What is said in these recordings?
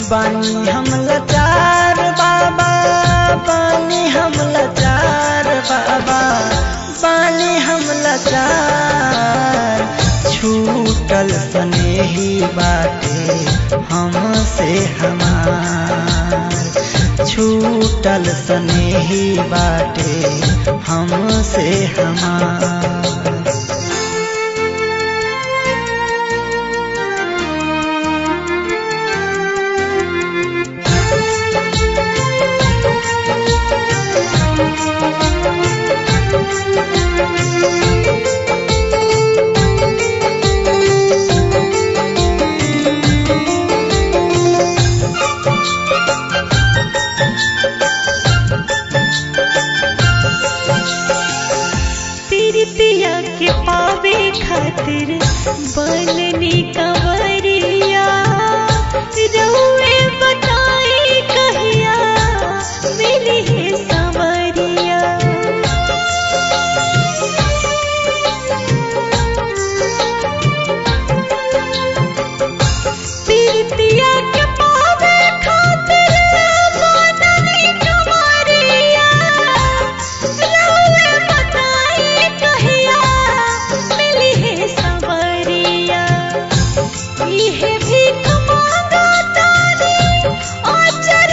बानी हम लाचार बाबा बानी हम लाचार बाबा बानी हम लाचार छूटल स्नेही बाटे हमसे हमार छूटल स्नेही बाटे हमसे हमार प्रीतिया के पावे खातिर बननी कंवरिया रउए बताई कहिया मिली है संवरिया प्रीतिया के पावे खातिर बननी कंवरिया रउए बताई कहिया मिली है संवरिया इहे भीख मांगा तारी आचर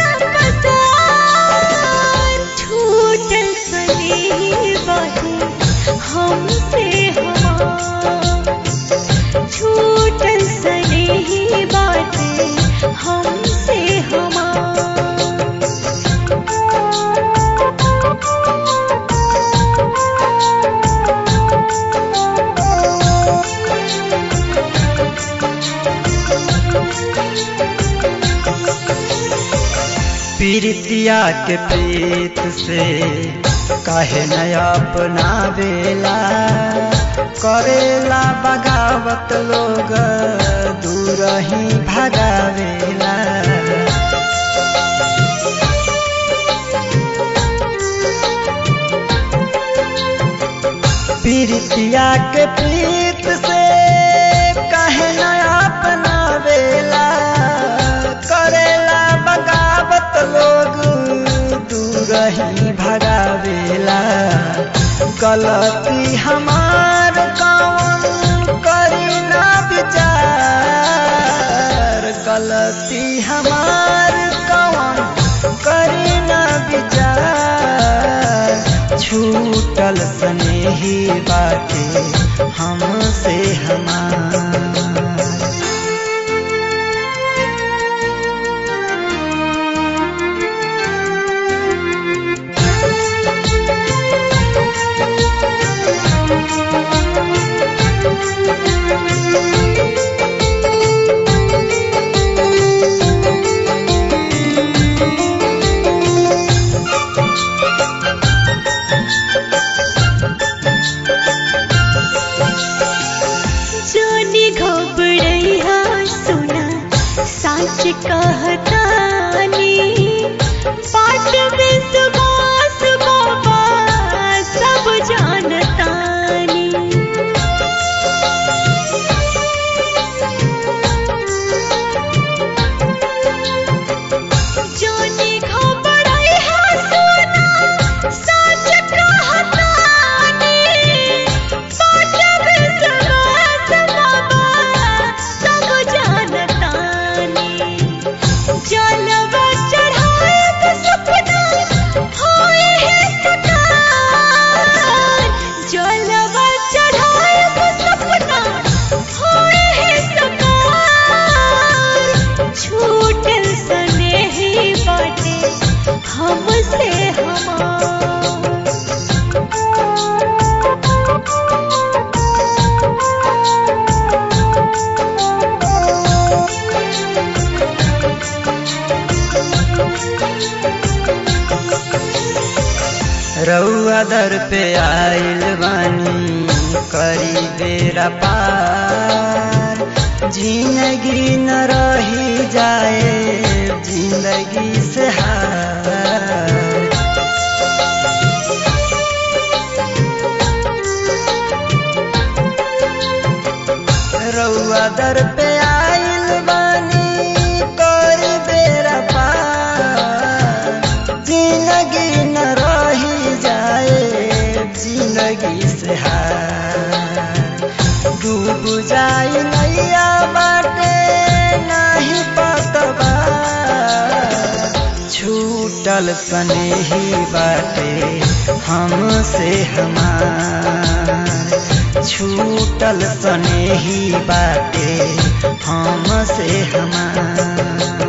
पसार छूटल सने बाटे हमसे हमार छूटल सने बाटे हमसे हमार पीरितिया के प्रीत से काहे न अपना बेला करेला बगावत लोग दूर ही भगावेला पीरितिया के प्रीत से काहे न अपना बेला करेला बगावत लोग दूर ही भगावेला गलती हमार कौन करी ना विचार गलती हमार कौन करी ना विचार छूटल स्नेही बाटे हमसे हमार जानी घबरैया सुना साच कहतानी पाठ विश्वास बाबा सब जानतानी जानी घबरैया सुना साच कहतानी पाठ विश्वास बाबा सब जानतानी जलवा चढ़ाए तो सपना होए है सकार जलवा चढ़ाए तो सपना होए है सकार छूटल स्नेही बाटे हमसे हमार रउआ दर पे आइल बानी करी बेरा पार जिंदगी न रही जाए जिंदगी से हार रउआ दर पे आइल बानी कर बेरा छूटल स्नेही बाटे हमसे हमार छूटल स्नेही बाटे हमसे हमार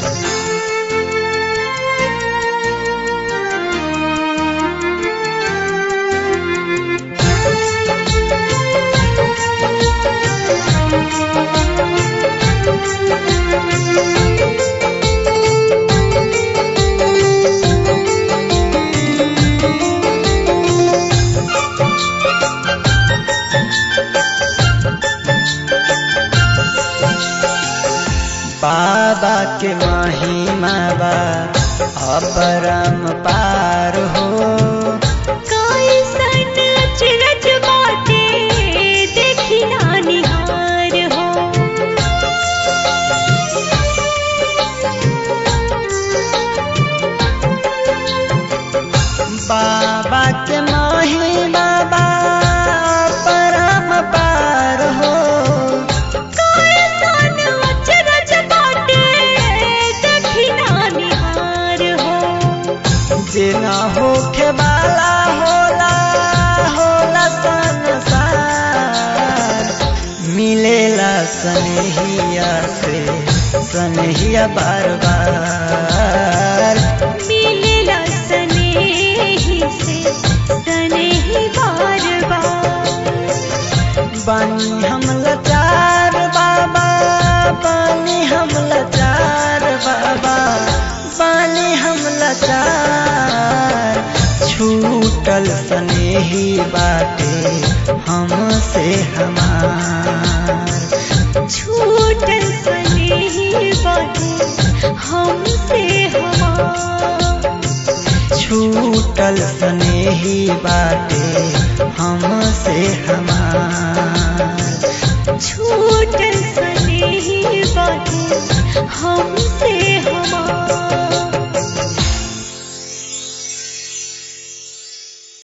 बाबा के महिमा बा अपरम पार हो कैसन अचरज बाटे देखी ना निहार हो बाबा के महिमा बा अपरम पार हो कैसन अचरज बाटे देखी ना निहार हो जेना होखे वाला होला होला संसार मिलेला सनहिया से सनहिया बार बार मिलेला स्नेही से स्नेही बार बार बानी हम लाचार बाबा बानी हम लाचार बाबा बानी हम लाचार छूटल स्नेही बाटे हमसे हमार छूटल स्नेही बाटे हमसे हमार छूटल स्नेही बाटे हमसे हमार छूटल